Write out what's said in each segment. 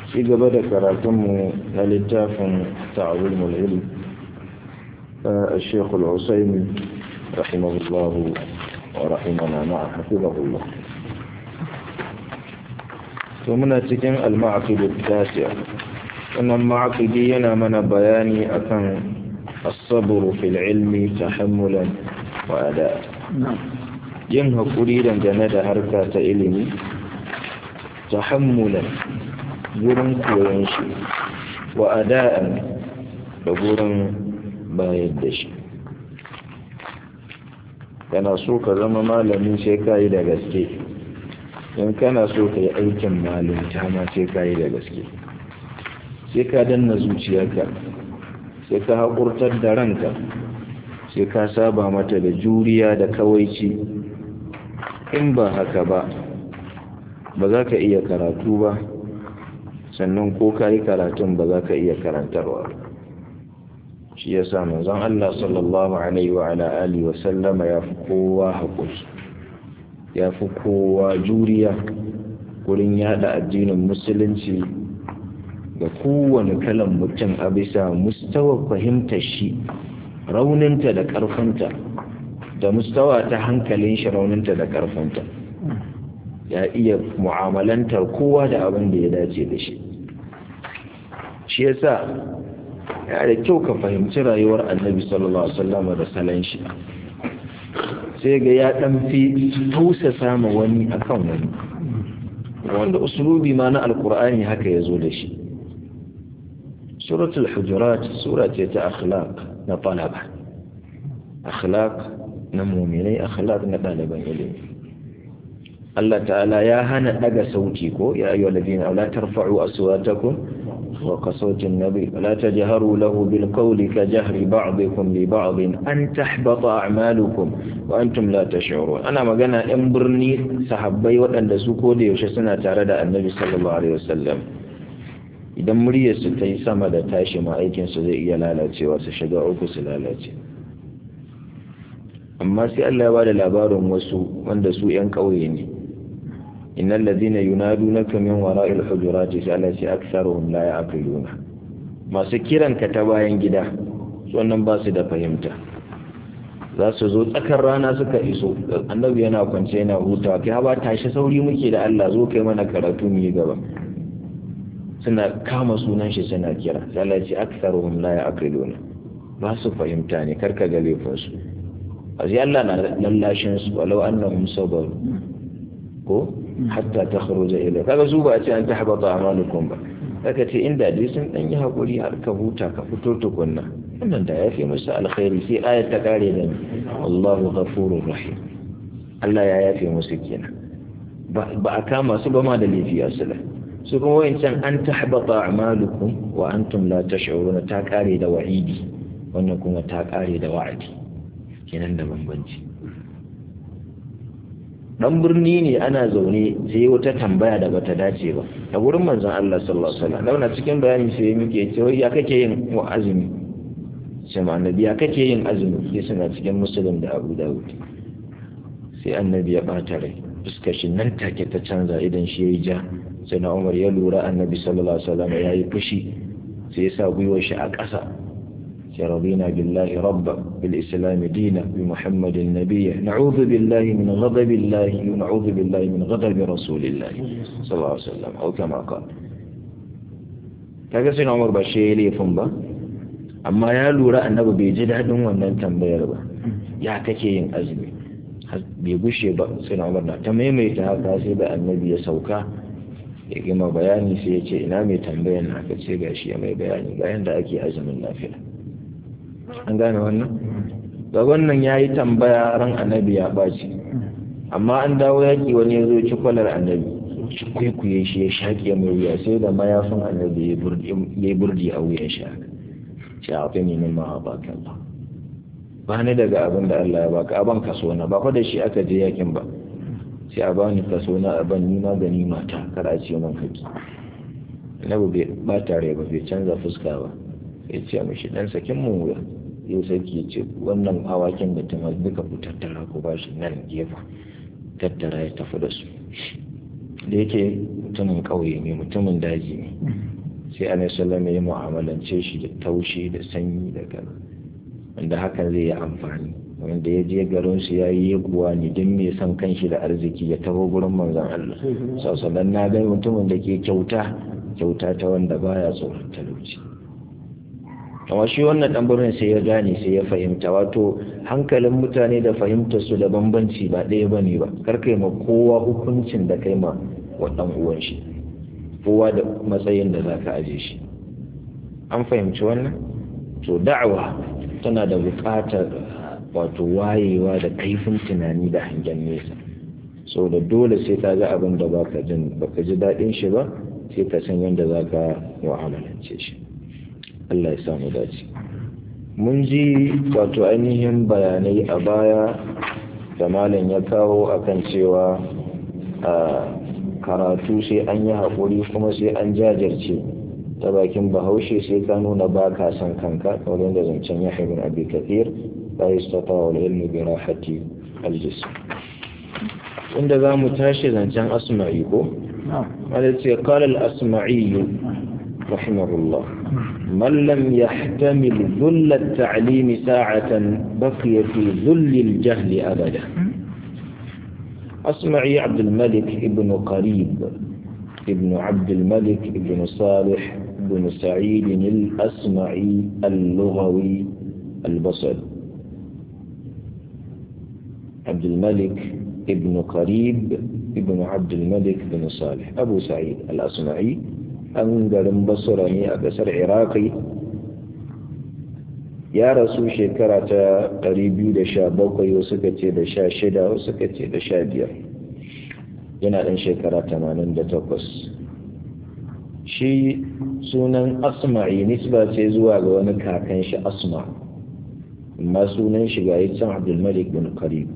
في قبل كراتم للتاف تعظيم العلم الشيخ العسيمي رحمه الله ورحمنا معه حفظه الله ومن تكن المعقد التاسع أن المعقد ينامنا بياني أكن الصبر في العلم تحملا وأداء yin haƙuri dangane da harka ta ilimi tahammulan gurin koyon shi wa ada'an da gurin bayar da shi kana so ka zama malami sai ka yi da gaske in kana so ka yi aikin malinta ma sai ka yi da gaske sai ka danna zuciyarka sai ka haƙurtar da ranka sai ka saba mata da juriya da kawaici in ba haka ba ba za ka iya karatu ba sannan ko ka yi karatun ba za ka iya karantarwa shi ya sa manzon Allah sallallahu alaihi wa ala alihi wa sallama ya fi kowa haƙuri ya fi kowa juriya wurin yada addinin musulunci ga kowane kalan mutum a bisa mustawa fahimtar shi rauninta da ƙarfinta da mustawa ta hankalin shi rauninta da ƙarfinta ya iya mu'amalantar kowa da abin da ya dace da shi shi yasa ya da kyau ka fahimci rayuwar annabi sallallahu alaihi wasallam da salon shi sai ga ya dan fi tausasa ma wani akan wani wanda usulubi ma na alkur'ani haka ya zo da shi suratul hujurat sura ce ta akhlaq na talaba akhlaq na muminai akhlaq na ɗaliban ilimi Allah ta'ala ya hana daga sauti ko ya ayyuhal ladina la tarfa'u aswatakum wa qasawtin nabi la tajharu lahu bil qawli ka jahri ba'dikum li ba'd an tahbata a'malukum wa antum la tash'urun ana magana ɗan birni sahabbai waɗanda su ko da yaushe suna tare da annabi sallallahu alaihi wasallam idan muryar su ta yi sama da tashi ma aikin su zai iya lalacewa su shiga uku su lalace amma sai Allah ya bada labarin wasu wanda su ƴan ƙauye ne innal ladina yunadunaka min wara'il hujurati sai Allah ya aktsaruhum la ya'qiluna masu kiran ka ta bayan gida wannan ba su da fahimta za su zo tsakar rana suka iso annabi yana kwance yana hutawa kai ba tashi sauri muke da Allah zo kai mana karatu mu yi gaba suna kama sunan shi suna kira sai Allah ya ce aktsaruhum la ya'qiluna ba su fahimta ne karka ga laifinsu sai Allah na lallashin su walau annahum sabaru ko hatta takhruja ila kaga su ba a ce an tahbata amalukum ba kaga ce inda dai sun dan yi hakuri har ka huta ka fito tukunna wannan da yafi musu alkhairi sai ayat ta kare da Allahu ghafurur rahim Allah ya yafe musu kenan ba a kama su ba ma da laifi asala su kuma wayancan an tahbata amalukum wa antum la tash'uruna ta kare da wa'idi wannan kuma ta kare da wa'adi kenan da bambanci dan birni ne ana zaune sai wata tambaya da bata dace ba a gurin manzon Allah sallallahu alaihi wasallam dauna cikin bayani sai muke cewa ya kake yin azumi sai ma annabi ya kake yin azumi sai suna cikin muslim da Abu Dawud sai annabi ya bata rai fuskar shi nan take ta canza idan shi yayi ja sai na Umar ya lura annabi sallallahu alaihi wasallam yayi fushi sai ya sa gwiwar shi a ƙasa رضينا بالله ربا بالإسلام دينا بمحمد نبيا نعوذ بالله من غضب الله ونعوذ بالله من غضب رسول الله صلى الله عليه وسلم أو كما قال kaga sai Umar ba shi laifin ba amma ya lura annabi bai ji daɗin wannan tambayar ba ya kake yin azumi bai gushe ba sai Umar na ta maimaita haka sai da annabi ya sauka ya gima bayani sai ya ce ina mai tambayar na aka ce gashi ya mai bayani ga yanda ake azumin lafiya an gane wannan ga wannan ya yi tambaya ran annabi ya ɓaci amma an dawo yaƙi wani ya zo ci kwalar annabi shi kwaikwaye shi ya shaƙe mai wuya sai da mayafin annabi ya yi burdi a wuyan shi shi a fi neman ma a baka ba ba ni daga abin da Allah ya baka aban kaso na ba fa da shi aka je yakin ba sai a bani kaso na aban ni ma gani mata kar a ce man kaki annabi bai ba tare ba bai canza fuska ba ya ce mishi dan sakin mu wuya yau sarki ya ce wannan awakin da ta duka ku tattara ku ba shi nan gefen tattara ya tafi da su da yake mutumin ƙauye ne mutumin daji ne sai annabi sallallahu ya mu'amalance shi da taushi da sanyi da kaza wanda hakan zai yi amfani wanda ya je garin su yayi yaguwa ne don me san kanshi da arziki ya taho gurin manzon Allah sallallahu na ga mutumin da ke kyauta kyauta ta wanda baya tsoron talauci amma shi wannan ɗanburin sai ya gane sai ya fahimta wato hankalin mutane da fahimtar su da bambanci ba ɗaya ba ne ba karkai ma kowa hukuncin da kai ma wa ɗan uwan shi kowa da matsayin da za ka aje shi an fahimci wannan to da'awa tana da buƙatar wato wayewa da kaifin tunani da hangen nesa so da dole sai ka ga abin da baka jin baka ji daɗin shi ba sai ka san yadda za ka mu'amalance shi Allah ya samu dace mun ji wato ainihin bayanai a baya da malam ya kawo akan cewa a karatu sai an yi haƙuri kuma sai an jajirce ta bakin bahaushe sai ka nuna ba ka son kanka kamar da zancen ya min abi kathir la yastata wal ilmu bi rahati al jism inda za mu tashi zancen asma'i ko wanda ce qala al asma'i rahimahullah من لم يحتمل ذل التعليم ساعة بقي في ذل الجهل أبدا أسمعي عبد الملك ابن قريب ابن عبد الملك ابن صالح بن سعيد الأسمعي اللغوي البصري عبد الملك ابن قريب ابن عبد الملك بن صالح أبو سعيد الأسمعي an garin basura ne a ƙasar iraki ya rasu shekara ta 217 wasu ka ce da 16 wasu ka ce da 15 yana ɗan shekara 88 shi sunan asma'i nisba ce zuwa ga wani kakan shi asma amma sunan shi ga yi can abdulmalik bin karib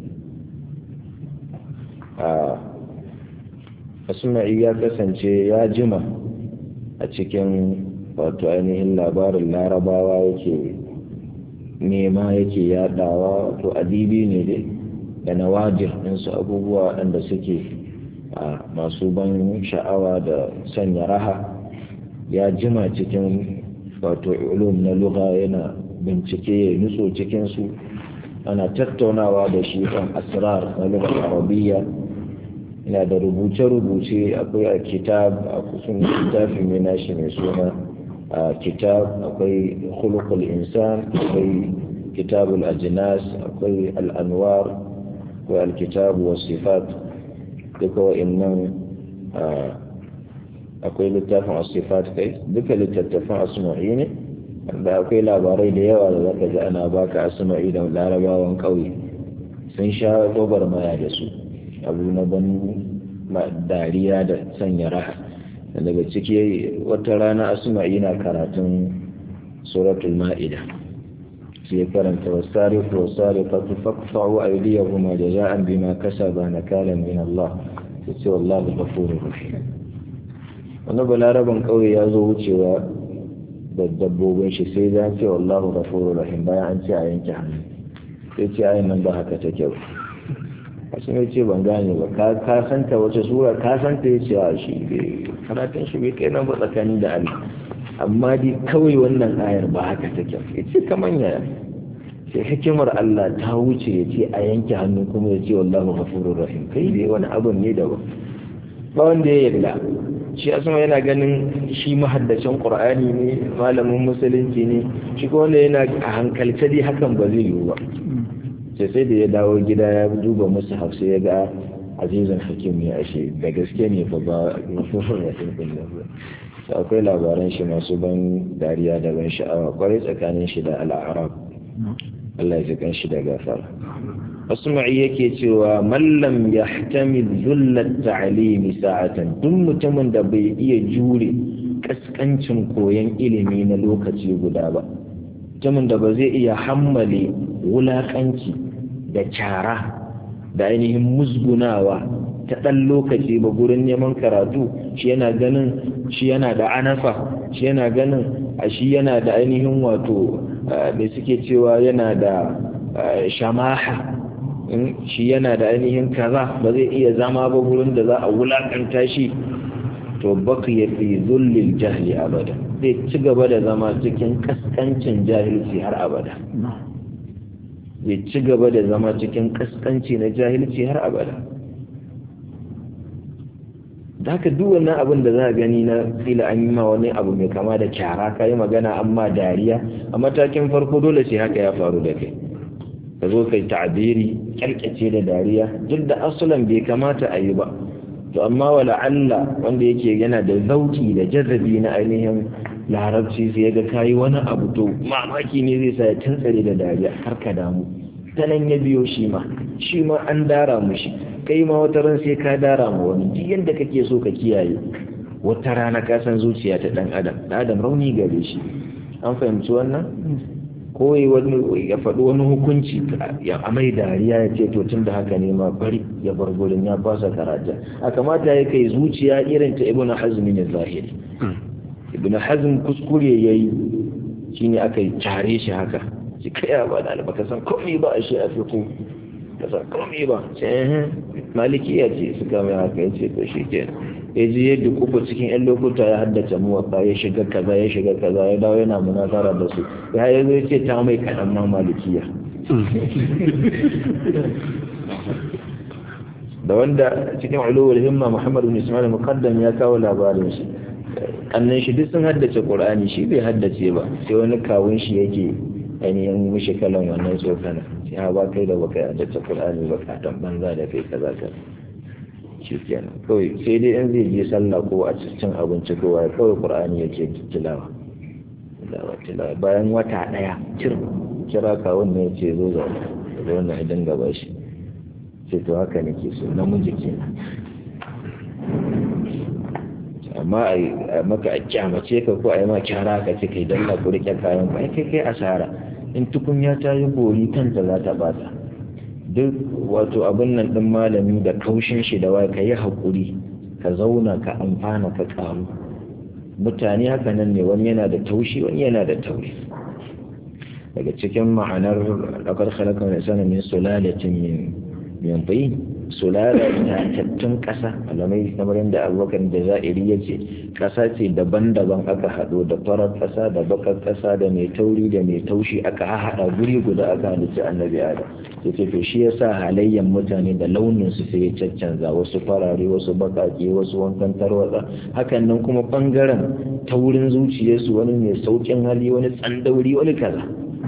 asma'i ya kasance ya jima a cikin wato ainihin labarin larabawa yake nema yake yadawa wato adibi ne dai da nawadir ɗinsu abubuwa waɗanda suke a masu ban sha'awa da sanya raha ya jima cikin wato ulum na lugha yana bincike ya nutso cikinsu ana tattaunawa da shi kan asrar na lughar arabiyya ina da rubuce-rubuce akwai a kitab a kusan littafin mai nashi mai suna a kitab akwai khuluqul insan akwai kitabul ajnas akwai al'anwar akwai alkitab wa sifat duka wa'annan akwai littafin asifat kai duka littattafan asma'i ne da akwai labarai da yawa da zaka ji ana baka asma'i da larabawan ƙauye sun sha gwagwarmaya da su abu na ban dariya da sanya raha daga ciki wata rana asma'i na karatun suratul ma'ida sai karanta wasarifu wasarifatu faqta'u aydiyahuma jaza'an bima kasaba nakalan min Allah sai wallahu ghafurur rahim wani balaraban kauye ya zo wucewa da dabbobin shi sai ya ce wallahu ghafurur rahim bayan an ce a yanke hannu sai ce ayin nan ba haka take ba kasu ne ce ban gane ba ka santa wace sura ka santa ya ce a shi karatun shi bai kai nan ba tsakani da Allah amma dai kawai wannan ayar ba haka take ya ce kaman yaya sai hikimar Allah ta wuce ya ce a yanke hannu kuma ya ce wallahu ghafurur rahim kai dai wani abun ne da ba ba wanda ya yarda shi asma yana ganin shi mahaddacin qur'ani ne malamin musulunci ne shi ko wanda yana a hankalce dai hakan ba zai yiwu ba sai sai da ya dawo gida ya duba musu hafsa ya ga azizan hakim ya ashe da gaske ne fa ba sai akwai labaran shi masu ban dariya da ban sha'awa kwarai tsakanin shi da al'arab Allah ya kan shi da gafara Asma'i yake cewa mallam ya tamil zullat ta'alimi sa'atan duk mutumin da bai iya jure kaskancin koyon ilimi na lokaci guda ba mutumin da ba zai iya hammale wulakanci da cara da ainihin musgunawa ta ɗan lokaci ba gurin neman karatu shi yana ganin shi yana da anafa shi yana ganin a shi yana da ainihin wato da suke cewa yana da shamaha shi yana da ainihin kaza ba zai iya zama ba gurin da za a wulakanta shi to baqiya fi dhullil jahli abada zai ci gaba da zama cikin kaskancin jahilci har abada zai ci gaba da zama cikin kaskanci na jahilci har abada da haka duk wannan abin da za a gani na fila an yi ma wani abu mai kama da kyara ka yi magana amma dariya a matakin farko dole sai haka ya faru da kai ka zo kai ta'abiri kyalkyace da dariya duk da asalan bai kamata a yi ba to amma wala Allah wanda yake yana da zauki da jarrabi na ainihin larabci sai ga kayi wani abu to mamaki ne zai sa ya tantsare da dariya har ka damu ta nan ya biyo shi ma shi ma an dara mushi kai ma wata ran sai ka dara ma wani duk yadda kake so ka kiyaye wata rana ka san zuciya ta dan adam dan adam rauni gare shi an fahimci wannan ko wani ya faɗi wani hukunci ya amai dariya ya ce to tun da haka ne ma bari ya bar gurin ya fasa karata a kamata ya kai zuciya irin ta ibnu hazm ne zahiri ibnu hazm kuskure yayi shine aka tare shi haka shi kai ba da baka san komai ba a shi a fiqh ka san komai ba sai malikiya ce suka mai haka yace to shi ke ya je yadda kuku cikin yan lokuta ya haddace muwatsa ya shiga kaza ya shiga kaza ya dawo yana munazara da su ya yi zai ce ta mai kaɗan ma malikiya da wanda cikin ulowar himma muhammadu bin ismail muqaddam ya kawo labarin shi annan shi duk sun haddace qur'ani shi bai haddace ba sai wani kawun shi yake ainihin mishi kalan wannan tsokana sai ha ba kai da baka haddace qur'ani ba ka dan banza da kai kaza kaza shi kenan kawai sai dai in zai je sallah ko a cikin abinci ko wai kawai qur'ani yake tilawa tilawa tilawa bayan wata daya cir kira kawun ne yace zo zo da wannan idan gaba shi sai to haka nake so namiji kenan amma a maka a kyamace ka ko a yi ma kyara ka ce kai dalla ku rike kayan ba kai kai asara in tukunya ta yi bori kanta za ta bata duk wato abin nan ɗin malami da kaushin shi da wai ka yi haƙuri ka zauna ka amfana ka ƙaru mutane haka nan ne wani yana da taushi wani yana da tauri daga cikin ma'anar ɗaukar halakar da sana min sulalatin min min bai sulala ta tattun ƙasa alamai kamar yadda abubakar da za'iri ya ce ƙasa ce daban-daban aka haɗo da farar ƙasa da bakar ƙasa da mai tauri da mai taushi aka haɗa guri guda aka halitta annabi adam sai ce to shi yasa halayyan mutane da launin su sai ya caccanza wasu farare wasu bakake wasu wankan tarwatsa hakan nan kuma bangaren taurin zuciyarsu wani mai saukin hali wani tsandauri wani kaza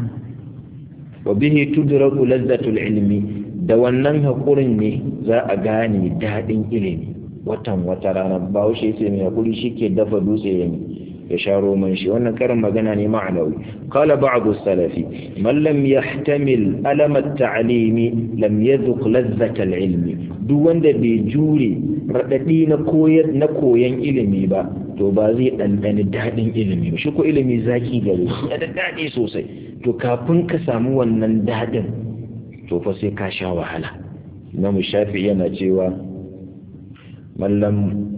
wa bihi tudraku lazzatul ilmi da wannan hakurin ne za a gane daɗin ilimi watan wata rana ba wuce sai mai hakuri shike dafa dutse ya ya sha roman shi wannan karin magana ne ma'anawi qala ba'd as-salafi man lam yahtamil alam at-ta'limi lam yadhuq lazzat al-ilmi duk wanda bai jure radadi na koyar na koyan ilimi ba to ba zai dandani dadin ilimi ba shi ko ilimi zaki gare shi da dadi sosai to kafin ka samu wannan dadin to fa sai ka sha wahala Imam Shafi yana cewa من لم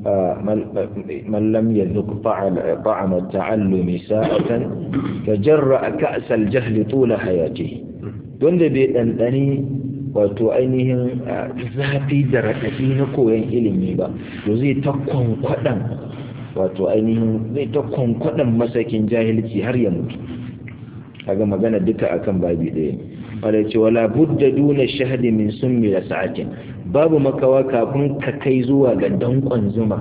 من لم يذق طعم التعلم ساعة تجرأ كأس الجهل طول حياته wanda bai ɗanɗani wato ainihin zafi da raɗaɗi na koyon ilimi ba to zai ta kwankwaɗan wato ainihin zai ta kwankwaɗan masakin jahilci har ya mutu kaga magana duka akan babi ɗaya ne wala ce wala budda duna shahadi min summi da sa'atin babu makawa kafin ka kai zuwa ga dankon zuma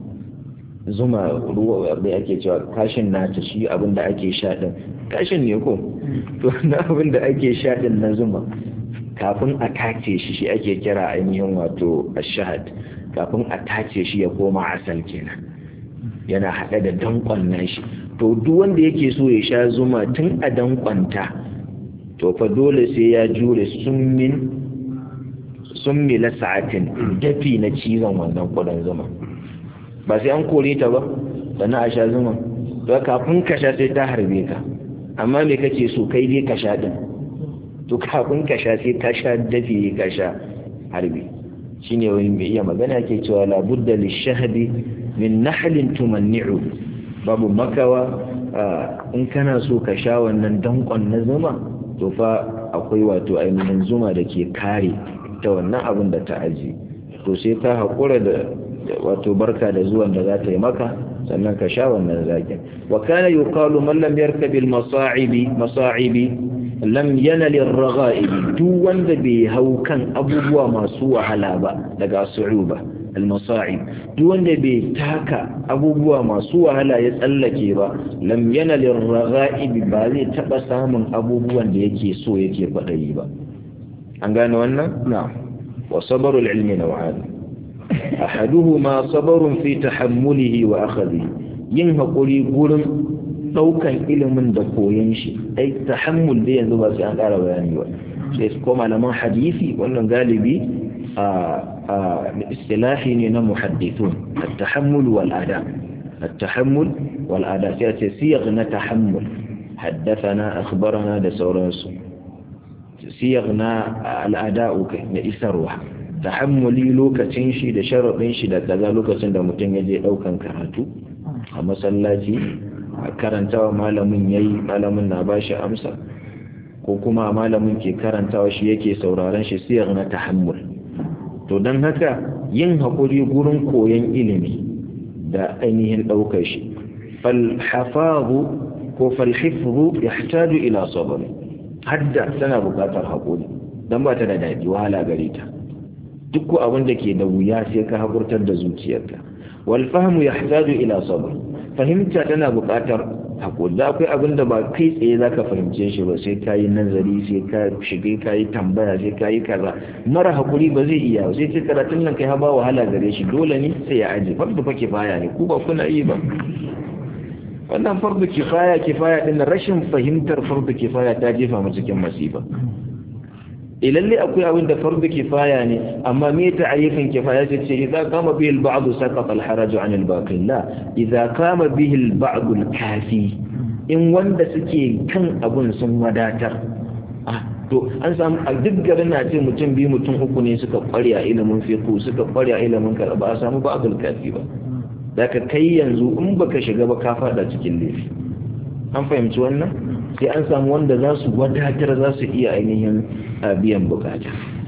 zuma ruwa da ake cewa kashin nata shi abin da ake sha din kashin ne ko to na abin da ake sha din na zuma kafin a tace shi shi ake kira ainihin wato ashahad kafin a tace shi ya koma asal kenan yana haɗe da dankon nashi to duk wanda yake so ya sha zuma tun a dankonta to fa dole sai ya jure summin summi la sa'atin dafi na cizon wannan kudan zuma ba sai an kore ta ba sannan a sha zuma to kafin ka sha sai ta harbe ka amma me kake so kai dai ka sha din to kafin ka sha sai ka sha dafi ka sha harbi shine wani mai iya magana ke cewa la budda lishahdi min nahlin tumanni'u babu makawa in kana so ka sha wannan dankon na zuma to fa akwai wato ainihin zuma da ke kare ta wannan abin da ta aji to sai ka haƙura da wato barka da zuwan da za ta yi maka sannan ka sha wannan zakin wa kana yuqalu man lam yarkab al masa'ibi masa'ibi lam yanal ar raghaib duk wanda bai hau kan abubuwa masu wahala ba daga su'uba al masa'ib duk wanda bai taka abubuwa masu wahala ya tsallake ba lam yanal ar raghaib ba zai taba samun abubuwan da yake so yake kwadayi ba an gane wannan na'am wa sabrul ilmi naw'an ahaduhuma sabrun fi tahammulihi wa akhadhi yin hakuri gurin daukan ilimin da koyon shi ai tahammul da yanzu ba sai an ƙara bayani ba sai ko malaman hadisi wannan galibi a istilahi ne na muhaddithun at-tahammul wal ada at-tahammul wal ada sai ce siyag na tahammul haddathana akhbarana da sauransu siyag na al'ada'u na isarwa tahammuli lokacin shi da sharaɗin shi da kaza lokacin da mutum ya je ɗaukan karatu a masallaci a karantawa malamin ya yi malamin na ba shi amsa ko kuma malamin ke karantawa shi yake sauraron shi siyar na tahammul to don haka yin haƙuri gurin koyon ilimi da ainihin ɗaukar shi falhafazu ko falhifzu ya ila sabari hadda tana buƙatar haƙuri don ba ta da daɗi wahala gare ta duk ko abin da ke da wuya sai ka hakurtar da zuciyarka wal fahmu yahtaju ila sabr fahimta tana buƙatar hakuri da akwai abin da ba kai tsaye zaka fahimce shi ba sai kayi nazari sai ka shige kayi tambaya sai kayi kaza mara hakuri ba zai iya sai ce karatun nan kai ha ba wahala gare shi dole ne sai ya aje fardu fa kifaya ne ku ba kuna yi ba wannan fardu kifaya kifaya din rashin fahimtar fardu kifaya ta jefa mu cikin masifa ilalle akwai abin da fardu kifaya ne amma me ta ayyukan kifaya ce ce idan kama bihi al-ba'd saqata al-haraj 'an al-baqi la idan kama bihi al-ba'd al-kafi in wanda suke kan abun sun wadatar ah to an samu a duk garin na ce mutum biyu mutum uku ne suka kware a ilimin fiqh suka kware a ilimin karba a samu ba'd al-kafi ba zaka kai yanzu in baka shiga ba ka fada cikin laifi an fahimci wannan sai an samu wanda za su wadatar za su iya ainihin biyan bukata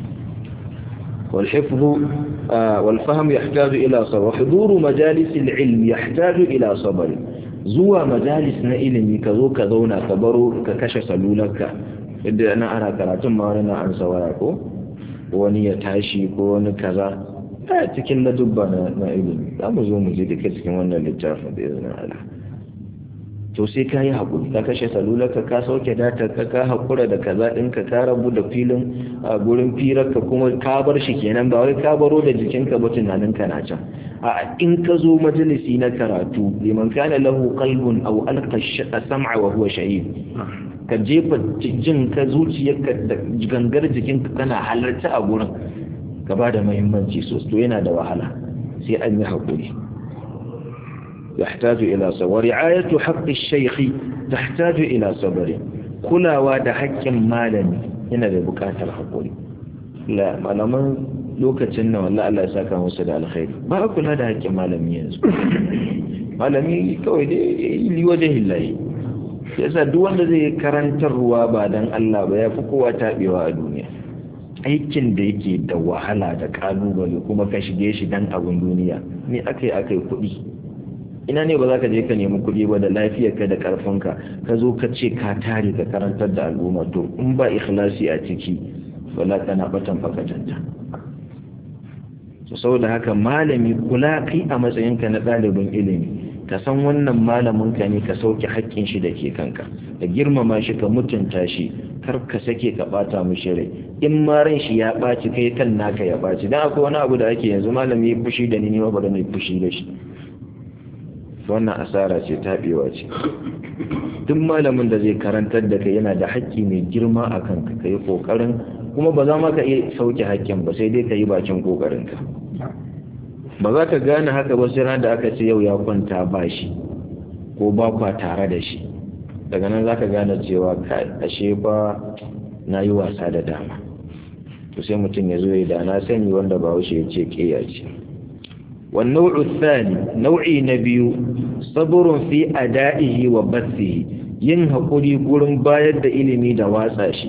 والحفظ والفهم يحتاج إلى صبر وحضور مجالس العلم يحتاج إلى صبر زوا مجالس نئلمي كذو كذونا كبرو ككش سلولك إذا أنا أنا كراتم ما أنا عن سواكو wani ya tashi ko wani kaza a cikin ladubba na ilimi za mu zo mu je da cikin wannan littafin da izinin Allah to sai ka yi haƙuri ka kashe salularka ka sauke data ka ka haƙura da kaza ɗinka ka rabu da filin a gurin firarka kuma ka bar shi kenan ba wai ka baro da jikinka ba tunaninka na can a in ka zo majalisi na karatu liman kana lahu qalbun aw alqa sam'a wa huwa shahid ka jefa jin ka zuciyarka da gangar jikinka kana halarta a gurin ka ba da muhimmanci sosai to yana da wahala sai an yi haƙuri يحتاج إلى صبر ورعاية حق الشيخ تحتاج إلى صبر كلا واد حق مالني هنا ببكاة الحقوري لا malaman lokacin nan wallahi Allah ya saka musu da alkhairi ba a kula da haƙƙin malami yanzu malami kawai dai li wajhillahi yasa duk wanda zai karantarwa ba dan Allah ba ya fi kowa tabewa a duniya aikin da yake da wahala da kalubale kuma ka shige shi dan abun duniya ne akai akai kuɗi ina ne ba za ka je ka nemi kuɗi ba da lafiyarka da ƙarfinka ka zo ka ce ka tare ka karantar da al'umma to in ba ikhlasi a ciki wala kana batan fakatanta to saboda haka malami kula kai a matsayinka na ɗalibin ilimi ka san wannan malamin ka ne ka sauke haƙƙin shi da ke kanka ka girmama shi ka mutunta shi kar ka sake ka bata mishi rai in ma ran shi ya ɓaci kai kan naka ya ɓaci dan akwai wani abu da ake yanzu malami ya fushi da ni ne ba da mai fushi da shi wannan asara ce taɓewa ce duk malamin da zai karantar da kai yana da haƙƙi mai girma a kanka ka yi ƙoƙarin kuma ba za ma ka iya sauke haƙƙin ba sai dai ka yi bakin ƙoƙarinka ba za ka gane haka ba sai da aka ce yau ya kwanta ba shi ko ba kwa tare da shi daga nan za ka gane cewa ashe ba na yi wasa da dama to sai mutum ya zo ya da na sani wanda ba wuce ya ce ƙeya ce والنوع الثاني نوع نبي صبر في أدائه وبثه yin haƙuri gurin bayar da ilimi da watsa shi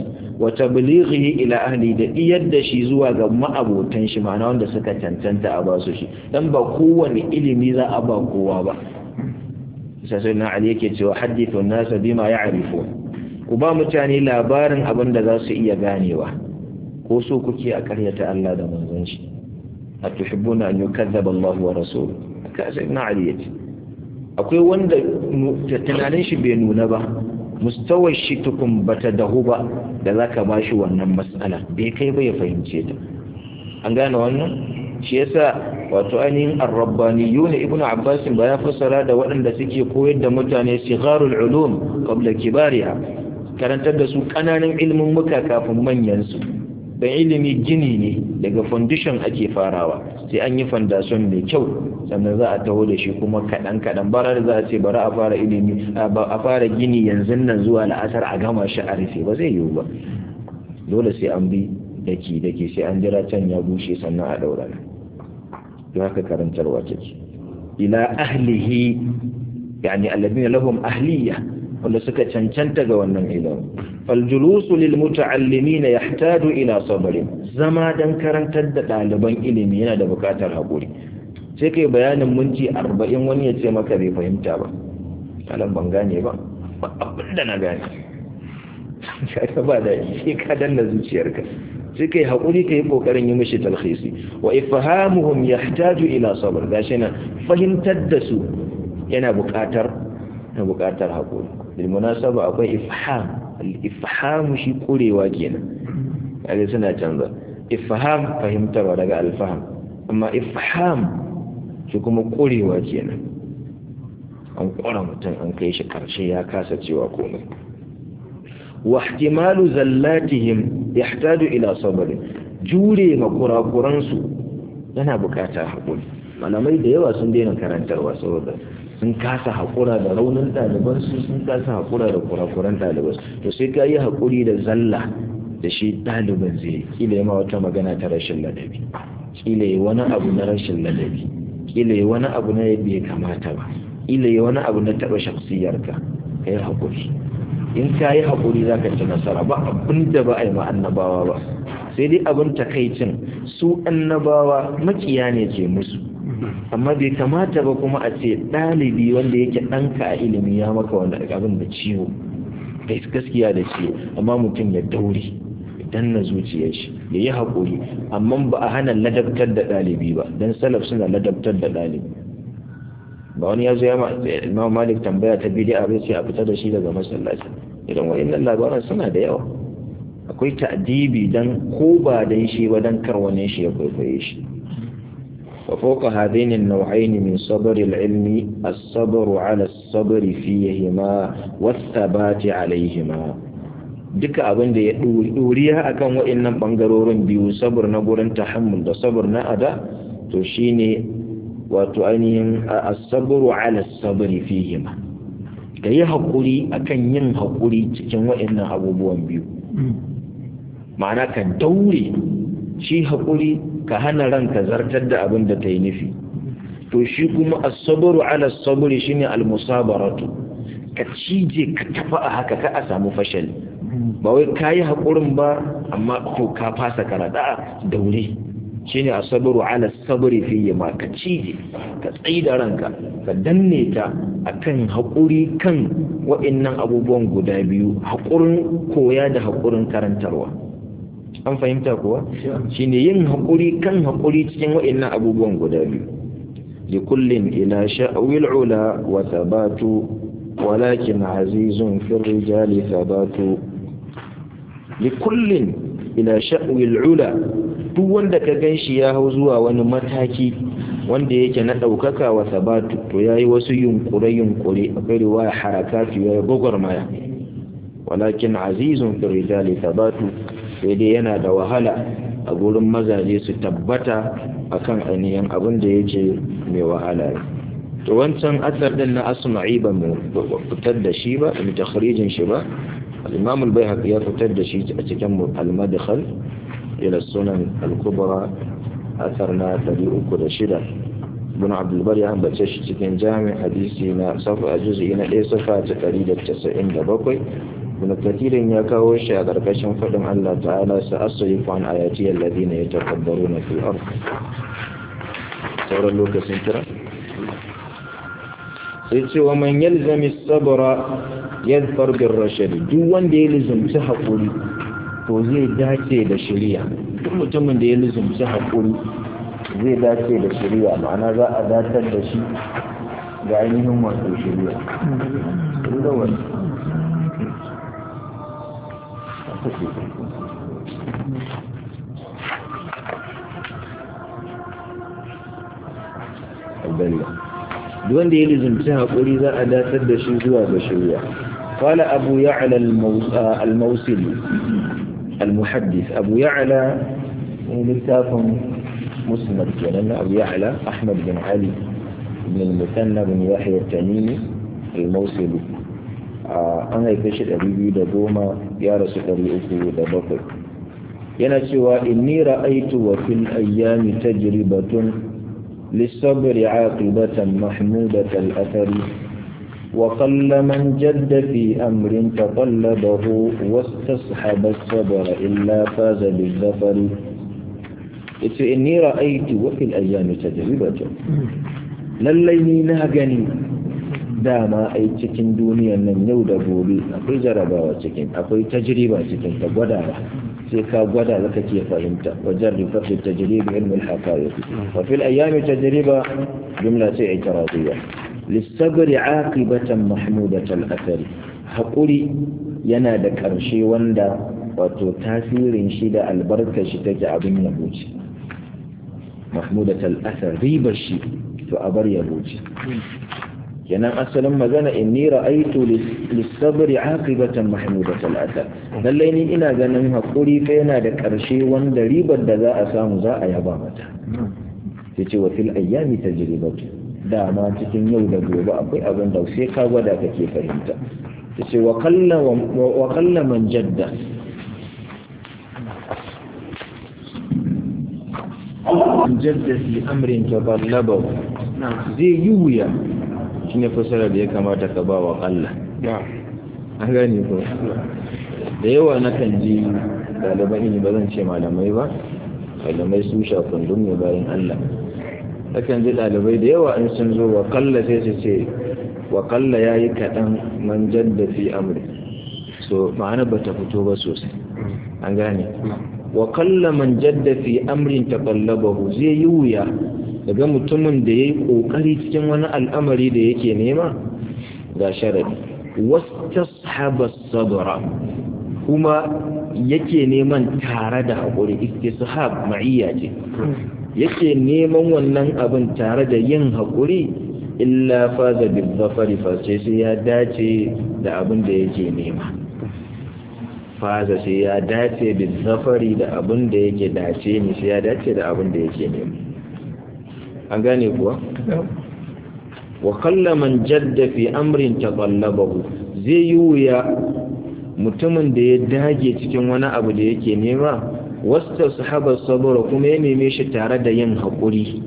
wa tablighihi ila ahli da iyar da shi zuwa ga ma'abotan shi ma'ana wanda suka cancanta a ba su shi dan ba kowane ilimi za a ba kowa ba sai na ali yake cewa hadithu an-nas bima ya'rifun ku ba mutane labarin abin da za su iya ganewa ko so kuke a karyata Allah da manzon shi atuhibbuna an yukazzaba Allah wa rasuluhu ka sai na ali yace akwai wanda tunanin shi bai nuna ba mustawar shi tukun bata dahu ba da zaka bashi wannan matsala bai kai ba ya fahimce ta an gane wannan shi yasa wato ainihin ar-rabbaniyuna ibnu abbas ba ya fassara da waɗanda suke koyar da mutane sigharul ulum qabla kibariha karantar da su kananan ilmin muka kafin manyan su dan ilimi gini ne daga foundation ake farawa sai an yi foundation mai kyau sannan za a taho da shi kuma kaɗan kaɗan bara da za a ce bari a fara ilimi a fara gini yanzu nan zuwa la'asar a gama shi a rufe ba zai yiwu ba dole sai an bi daki daki sai an jira can ya bushe sannan a ɗaura don haka karantarwa take ila ahlihi yani alladhina lahum ahliya wanda suka cancanta ga wannan ilimi faljulusu lil muta'allimina yahtaju ila sabrin zama dan karantar da ɗaliban ilimi yana da buƙatar haƙuri sai kai bayanin minti arba'in wani ya ce maka bai fahimta ba kalan ban gane ba abin da na gane ka ba da sai ka danna zuciyarka sai kai haƙuri ka yi ƙoƙarin yi mishi talhisi wa ifhamuhum yahtaju ila sabr gashi na fahimtar da su yana buƙatar na buƙatar haƙuri bil munasaba akwai ifham al ifham shi kurewa kenan kaga suna canza ifham fahimtarwa daga alfaham amma ifham shi kuma kurewa kenan an kora mutum an kai shi karshe ya kasa cewa komai wa ihtimalu zallatihim yahtaju ila sabr jure ma kurakuran su yana bukatar hakuri malamai da yawa sun daina karantarwa saboda sun kasa hakura da raunin ɗaliban su sun kasa hakura da kurakuran ɗaliban to sai ka yi hakuri da zalla da shi ɗaliban zai kila yi ma wata magana ta rashin ladabi kila yi wani abu na rashin ladabi kila yi wani abu na bai kamata ba kila yi wani abu na taɓa shaksiyarka ka yi haƙuri in ka yi haƙuri za ka ci nasara ba abin da ba a yi ma annabawa ba sai dai abin takaicin su annabawa makiya ne ke musu amma bai kamata ba kuma a ce ɗalibi wanda yake ɗanka a ilimi ya maka wanda abin da ciwo gaskiya da ciwo amma mutum ya daure danna zuciyar shi ya yi haƙuri amma ba a hana ladabtar da ɗalibi ba don salaf suna ladabtar da ɗalibi ba wani ya zo ya ma malik tambaya ta bidi'a bai sai a fita da shi daga masallaci idan wa'annan labaran suna da yawa akwai ta'dibi dan ko ba dan shi ba dan kar wani shi ya kwaikwaye shi wa fawqa hadaini an-naw'ayn min sabr al-ilmi as-sabr 'ala as-sabr fihima was-thabati 'alayhima duka abin da ya duriya akan wa'annan bangarorin biyu sabr na gurin tahammul da sabr na ada to shine wato ainihin as-sabr 'ala as-sabr fihima da yi haƙuri akan yin haƙuri cikin wa'annan abubuwan biyu ma'ana ka daure shi haƙuri ka hana ranka zartar da abin da ta yi nufi to shi kuma asabaru ala saburi shine almusabaratu ka cije ka tafi a haka ka a samu fashal ba wai ka yi haƙurin ba amma ko ka fasa karada daure shine asabaru ala saburi fiye ma ka cije ka tsayi da ranka ka danne ta akan haƙuri kan wa'annan abubuwan guda biyu haƙurin koya da haƙurin karantarwa an fahimta kuwa shine yin haƙuri kan haƙuri cikin wa'annan abubuwan guda biyu likullin ila sha'wil ula wa thabatu walakin azizun fi rijali thabatu likullin ila sha'wil ula duk wanda ka ganshi ya hau zuwa wani mataki wanda yake na ɗaukaka wa sabatu to ya yi wasu yunkure-yunkure akwai riwaya harakatu ya yi gwagwarmaya walakin azizun firijali sabatu sai dai yana da wahala a gurin mazaje su tabbata akan ainihin abin da yake mai wahala to wancan asar din na asma'i ba mu fitar da shi ba mu takhrijin shi ba al-imam al-baihaqi ya fitar da shi a cikin al-madkhal ila sunan al-kubra asar na 306 ibn abdulbar ya ambace shi cikin jami'in hadisi na safa a juzi na ɗaya safa ta 197 ibn kathirin ya kawo shi a ƙarƙashin faɗin Allah ta'ala sa asrifu an ayati alladhina yatakabbaruna fil ard sauran lokacin kira sai ce wa man yalzami sabra yadfar bir rashad duk wanda ya lizumci haƙuri to zai dace da shari'a duk mutumin da ya lizumci haƙuri zai dace da shari'a ma'ana za a datar da shi ga ainihin wato shari'a inda wani duk wanda ya lizumci haƙuri za a datar da shi zuwa ga shari'a قال أبو يعلى الموصلي المحدث أبو يعلى لكتاب مسند كان أبو يعلى أحمد بن علي بن المثنى بن يحيى التميمي الموصلي an haife shi ɗari biyu da goma ya rasu ɗari uku da bakwai yana cewa inni ra'aitu wa fil ayyami tajribatun للصبر عاقبة محمودة الأثر وقل من جد في أمر تطلبه واستصحب الصبر إلا فاز بالظفر إني رأيت وفي الأيام تجربة lallai na gani dama ai cikin duniyan nan yau da gobe akwai jarabawa cikin akwai tajriba cikin ta gwadawa sai ka gwada zaka ke fahimta wajen rifatu tajriba ilmul haqaiq wa fil ayami tajriba jumla ce i'tiradiyya lisabri aqibatan mahmudatan athari haƙuri yana da ƙarshe wanda wato tasirin shi da albarkar shi take abin yabo ce mahmudatal athar ribar shi to a bar yabo ce kenan asalin magana inni ra'aitu lisabri aqibatan mahmudatal athar lallai ni ina ganin haƙuri fa yana da ƙarshe wanda ribar da za a samu za a yaba mata yace wa fil ayyami tajribatu dama cikin yau da gobe akwai abin da sai ka gwada kake fahimta ta ce wa kalla man jadda man jadda fi amrin taballaba zai yi wuya shi ne fasara da ya kamata ka ba wa kalla an gane ko da yawa na kan ji ɗaliban ilimi ba zan ce malamai ba malamai su shafin ne bayan allah akan ji ɗalibai da yawa in sun zo wa kalla sai su ce wa kalla ya yi kaɗan man jadda fi amri so ma'ana ba ta fito ba sosai an gane wa kalla man jadda fi amrin taqallabahu zai yi wuya daga mutumin da yayi kokari cikin wani al'amari da yake nema ga sharadi wastashaba sabra kuma yake neman tare da haƙuri istishab ma'iyya ce yake neman wannan abin tare da yin haƙuri illa faza bil zafari face sai ya dace da abin da yake nema faza sai ya dace bil zafari da abin da yake dace ne sai ya dace da abin da yake nema an gane kuwa wa kalla man jadda fi amrin taqallabahu zai yi wuya mutumin da ya dage cikin wani abu da yake nema wasta sahabar sabura kuma ya neme shi tare da yin haƙuri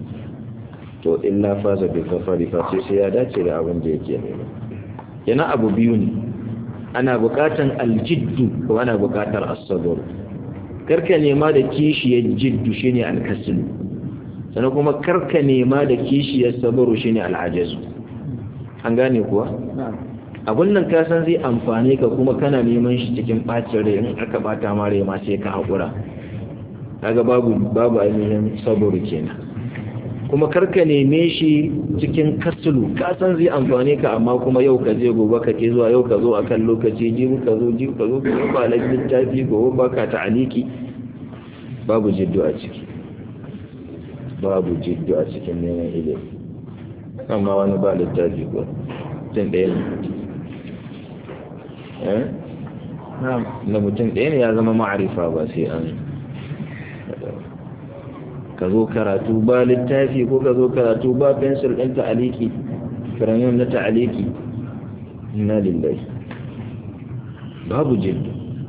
to illa faza bi kafari face sai ya dace da abin da yake nema yana abu biyu ne ana buƙatar aljiddu ko ana buƙatar as-sabr karka nema da kishiyar jiddu shine al-kasl sannan kuma karka nema da kishiyar sabru shine al-ajazu an gane kuwa abun nan ka san zai amfane ka kuma kana neman shi cikin bacin rai in aka bata ma rai ma sai ka haƙura kaga babu babu ainihin saburu kenan kuma karka neme shi cikin kasulu ka san zai amfane ka amma kuma yau ka je gobe ka ke zuwa yau ka zo akan lokaci jibi ka zo jibi ka zo ka zo ba littafi gobe ba ka ta'aliki babu jiddu a ciki babu jiddu a cikin neman ilimi amma wani ba littafi ko tun ɗaya ne na mutum ɗaya ne ya zama ma'arifa ba sai an ka zo karatu ba littafi ko ka zo karatu ba fensir ɗin ta'aliki firayen na ta'aliki na lillahi babu jiddu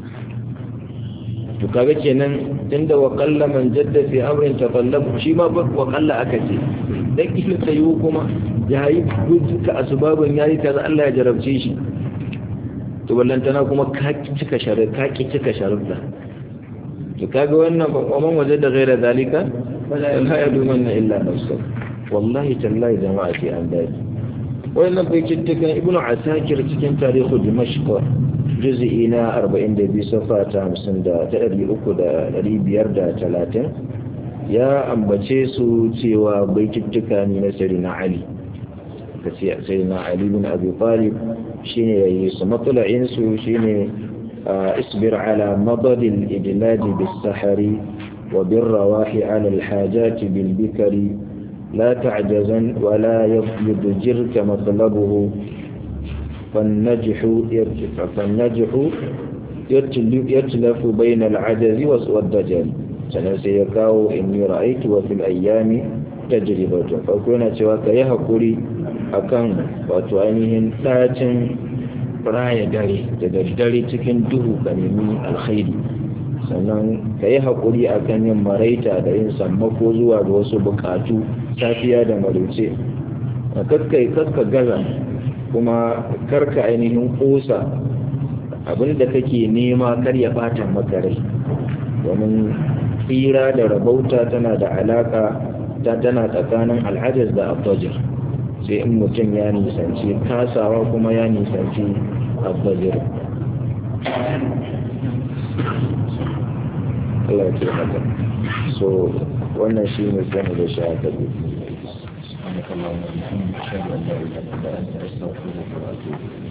to kaga kenan tunda wa qalla man jadda fi amrin taqallab shi ma wa qalla aka ce dan kila tayu kuma yayi duka asbabun yayi kaza Allah ya jarabce shi to ballantana kuma ka cika sharar ka ki cika sharuɗa to kaga wannan man waje da gaira zalika la ya duman na illa nafsa wallahi tallahi jama'a ce an daji wannan bai kittukan ibnu asakir cikin tarihu dimashq juz'i na 42 safa ta 50 da ta 300 ya ambace su cewa bai kittuka ne na sayyidina ali kace sayyidina ali bin abi talib shine yayi su matsala'in su shine isbir ala madad al-idlaj bis-sahari wa bir-rawahi ala al-hajat bil-bikri la ta'jazan wa la yudjirka matlabuhu فالنجح فالنجح يتلف بين العجز والدجل سنسيكاو إني رأيت وفي الأيام تجربة فكنا سواك يهقري أكان وتعينهن تاتن raya dare da daddare cikin duhu ka nemi alkhairi sannan ka yi haƙuri a kan yin maraita da yin sammako zuwa ga wasu buƙatu safiya da maruce kakkai kakka gaza kuma karka ainihin ƙosa abinda kake nema kar ya ɓata maka rai domin tsira da rabauta tana da alaƙa ta tana tsakanin alhajar da abdajir sai in mutum ya nisanci kasawa kuma ya nisanci abbazir Allah ya haka so wannan shi ne zama da shi haka ne سبحانك اللهم وبحمدك اشهد ان لا اله الا انت استغفرك واتوب اليك